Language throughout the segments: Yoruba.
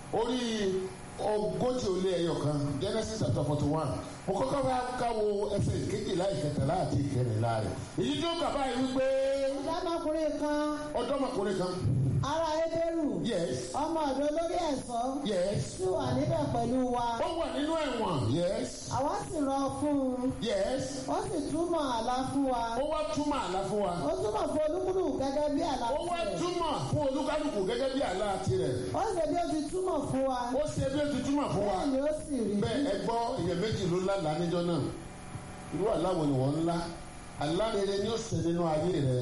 orí ogójì ó lé ẹyọ kan genesis chapter forty one mo kọ́kọ́ bá káwo ẹsẹ̀ ìkejìlá ìkẹtàlá àti ìkẹrìnlá rẹ̀ èyí tó kàbá yìí wípé ọ̀dọ́mọkùnrin kan ọ̀dọ́mọkùnrin kan ará ebéèrú yes ọmọ ọ̀dọ̀ olórí ẹ̀ṣọ́ yes sì wà níbẹ̀ pẹ̀lú wa ó wà nínú ẹ̀wọ̀n yes àwa sì rán fún un yes ó sì túmọ̀ àlá fún wa ó wá túmọ̀ àlá fún wa ó túmọ̀ fún olúkúlùkù gẹ́gẹ́ bí àlá ó wá tirẹ̀ túmọ̀ fún olúkálùkù gẹ́gẹ́ bí àlá tirẹ̀ ó ṣe bí ó ti túmọ̀ fún wa ó ṣe bí ó ti túmọ̀ fún wa bẹ́ẹ̀ ni ó sì rí bẹ́ẹ̀ ẹ gbọ́ ìyẹn méjì ló lálàá níjọ́ náà irú àláwọ̀ ni wọ́n ńlá àlá rere ni ó ṣe nínú ayé rẹ̀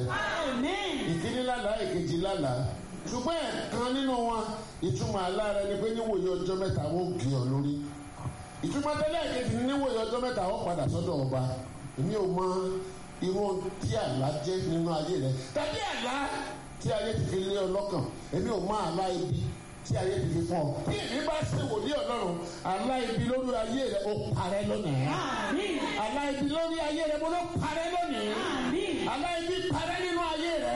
ìkíní lálàá ìkejì lálàá ṣùgbọ́n ẹ̀kan nínú wọn ìtumọ̀ àlá rẹ̀ ni pé níwòye ọjọ́ mẹ́ta wọ́n gé ọ lórí ìtumọ̀ tẹ́lẹ̀ kejì ní níwòye ọjọ́ mẹ́ta wọ́n padà sọ́dọ̀ ọba èmi ò mọ irú ohun tí àlá jẹ́ nínú ayé rẹ̀ tàbí àlá tí ayé ti fi lé ọ lọ́kàn èmi ò mọ àlá ibi tí ayé ti fi fún ọ bí èmi bá ṣe wòlíì ọlọ́run àlá ibi lórí ayé rẹ̀ ó parẹ́ lónìí àlá ibi lórí ayé rẹ̀ mo ló parẹ́ lónìí àlá ibi parẹ́ nínú ayé rẹ̀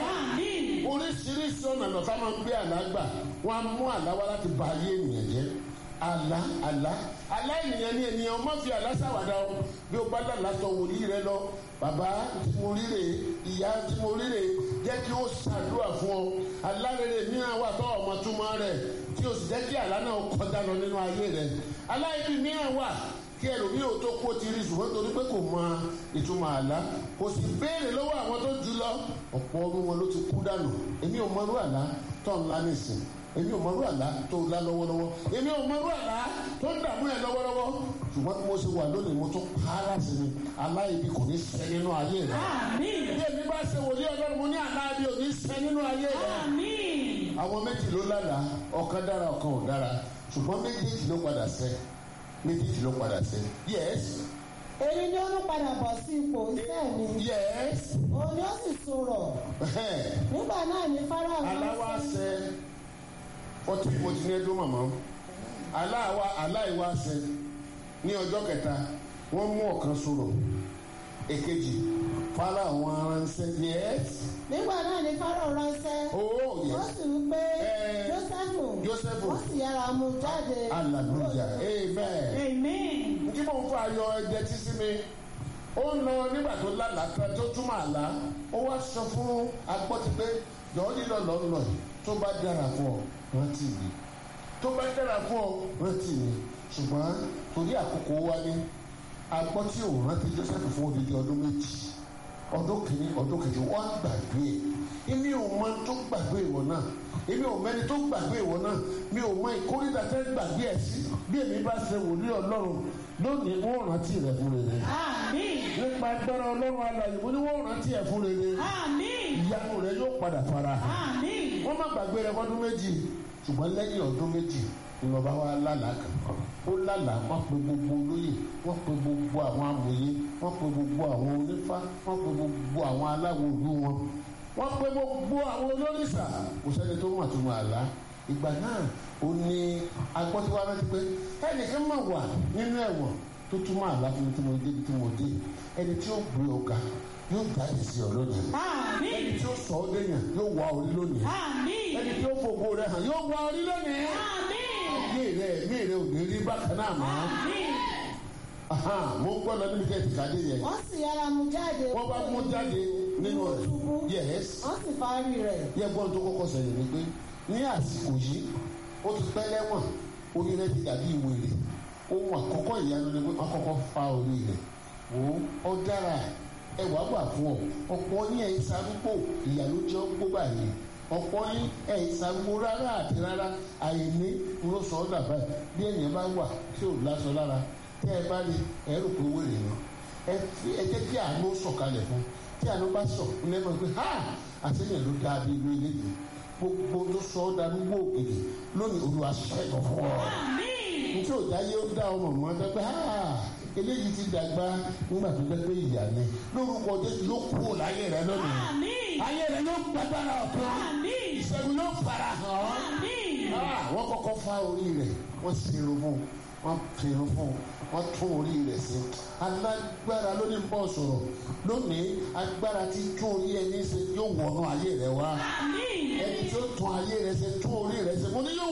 oríṣiríṣi ọ̀nà lọ́ta máa ń gbé àlá gbà wọ́n á mú àlá wá láti ba ayé ènìyàn jẹ́ àlá àlá àlá ènìyàn ní ènìyàn má fi àlá ṣàwàdà o bí o bá dàlá sọ wòlíì rẹ lọ bàbá tí mo rí rè ìyá tí mo rí rè jẹ́ kí ó ṣàdúrà fún ọ àlá rere mìíràn wà tó ọmọ túmọ̀ rẹ̀ tí o sì jẹ́ kí àlá náà kọjá lọ nínú ayé rẹ̀ àlá ibi mìíràn wà kí ẹlòmíì ò tó kó ti rí ṣùgbọ́n torí pé kò mọ ìtumọ̀ àlá kò sì béèrè lọ́wọ́ àwọn tó jù lọ ọ̀pọ̀ ọdún wọn ló ti kú dànù èmi ò mọrú àlá tó ń lá nìsín èmi ò mọrú àlá tó ń lá lọ́wọ́lọ́wọ́ èmi ò mọrú àlá tó ń dààmú ẹ̀ lọ́wọ́lọ́wọ́ ṣùgbọ́n bí mo ṣe wà lónìí mo tún pààrà sí ni àlá ibi kò ní ṣẹ nínú ayé rẹ bí èmi bá ṣe wòlíì ọlọ́run mo ní àlá ibi ò ní ṣẹ nínú ayé rẹ àwọn méjì ló lálàá ọ̀kan dára ọ̀kan ò dára ṣùgbọ́n méjèèjì ló padà ṣẹ méjèèjì ló padà ṣẹ yes èyí ni ó ń padà bọ̀ sí ipò iṣẹ́ mi yes òun ni ó sì sọ̀rọ̀ nígbà náà ní fáráò aláwa ṣẹ ọtí mo ti ní ẹjọ́ màmá aláwa aláìwá ṣẹ ní ọjọ́ kẹta wọ́n mú ọ̀kan sọ̀rọ̀ èkejì fara àwọn aránṣẹ́ yes nígbà náà ní fáráò ránṣẹ́ oh ó yes sì wí pé Eh, jósẹ́fù Jósẹ́fù. ó sì yára mú jáde hallelujah amen. amen tí mò ń fa ayọ̀ ẹ̀jẹ̀ tí sí mi ó ń lọ nígbà tó lálàá kan tó túmọ̀ àlá ó wá sọ fún agbọ́tí pé jọ̀ọ́ lílọ lọ lọ yìí tó bá dára fún ọ rántí mi tó bá dára fún ọ rántí mi ṣùgbọ́n torí àkókò wa ní agbọ́tí ò rántí Joseph fún odidi ọdún méjì ọdún kìíní ọdún kejì wọ́n á gbàgbé ẹ̀ èmi ò mọ tó gbàgbé ìwọ náà èmi ò mẹni tó gbàgbé ìwọ náà mi ò mọ ìkórìíra tẹ́ gbàgbé ẹ̀ sí bí èmi bá ṣe wòlíì ọlọ́run lónìí wọ́n rántí rẹ̀ fún rere àmín nípa agbára ọlọ́run alàyè mo ní wọ́n rántí ẹ̀ fún rere àmín ìyanu rẹ̀ yóò padà fara hàn àmín wọ́n má gbàgbé rẹ̀ fọ́dún méjì ṣùgbọ́n lẹ́yìn ọdún méjì ìlọba wa lálàá kan ó lálàá wọ́n pe gbogbo olóyè wọ́n pe gbogbo àwọn amòye wọ́n pe gbogbo àwọn onífá wọ́n pe gbogbo àwọn aláwo ìlú wọn wọ́n pe gbogbo àwọn olórìṣà kò sẹ́ni tó mọ̀ tó mọ̀ àlá ìgbà náà ó ní agbọ́tiwa rántí pé ẹnìkan máa wà nínú ẹ̀wọ̀n tó túmọ̀ àlá fún mi tí mo dé tí mo dé ẹni tí ó gbé ọ̀gá yóò jáde sí ọ lónìí ẹni àmín tí ó sọ ọ́ dẹ́yàn yóò wá orí lónìí àmín ẹni tí ó fògo rẹ̀ hàn yóò wá orí lónìí àmín ayé rẹ̀ ẹ̀mí rẹ̀ ò ní rí bákan náà mọ́ àmín Ahan, mo ń gbọ́ lọ níbi kẹ́ẹ̀tì kàdé yẹn wọ́n sì yára mú jáde wọ́n bá mú jáde nínú rẹ̀ túbú yes wọ́n sì parí rẹ̀ yẹ gbọ́n tó kọ́kọ́ sẹ̀yìn ni pé ní àsìkò yìí ó ti pẹ́ lẹ́wọ̀n orí rẹ̀ ti dàbí ìwé rẹ̀ ohun àkọ́kọ́ ìyanu ni pé wọ́n kọ́kọ́ fa orí rẹ̀ wò ó ó dára ẹwà wà fún ọ ọ̀pọ̀ ní ẹ̀ ìsarúgbò ìyàló jẹ́ ọgbó báyìí ọ̀pọ̀ ní ẹ̀ ìsarúgbò rárá àti rárá àìní ló sọ ọ́ dàbá ẹ̀ bí ènìyàn bá wà tí ò lásọ lára tẹ́ ẹ bá rí ẹ rò pé wèrè ni ẹ fi- ẹ jẹ́ kí àánú sọ̀kalẹ̀ fún tí àánú bá sọ̀ lẹ́mọ̀ pé ha àtẹ̀yìn ló dáa bí inú ilé yìí gbogbo tó sọ ọ́ darúgbó òkèdè lónìí olúwa ṣẹ́gun fún ọ nítorí òjá yé ó dá ọmọ mọ́ ẹ pé ha eléyìí ti dàgbà nígbà tó jẹ́ pé ìyá ni lórúkọ jésù ló kú láyé rẹ lónìí àmín ayé rẹ ló gbàgbára ọ̀tún àmín ìṣẹ́gun ló fara hàn ọ́ àmín Ah, wọ́n kọ́kọ́ fá orí rẹ̀ wọ́n ṣerun fún un wọ́n ṣerun fún un wọ́n tún orí rẹ̀ sí alágbára ló ní bọ́ sọ̀rọ̀ lónìí agbára tí tún orí ẹni ṣe yóò wọnú ayé rẹ̀ wá àmín ẹni tí ó tún ayé rẹ̀ ṣe tún orí rẹ̀ ṣe mo ní yóò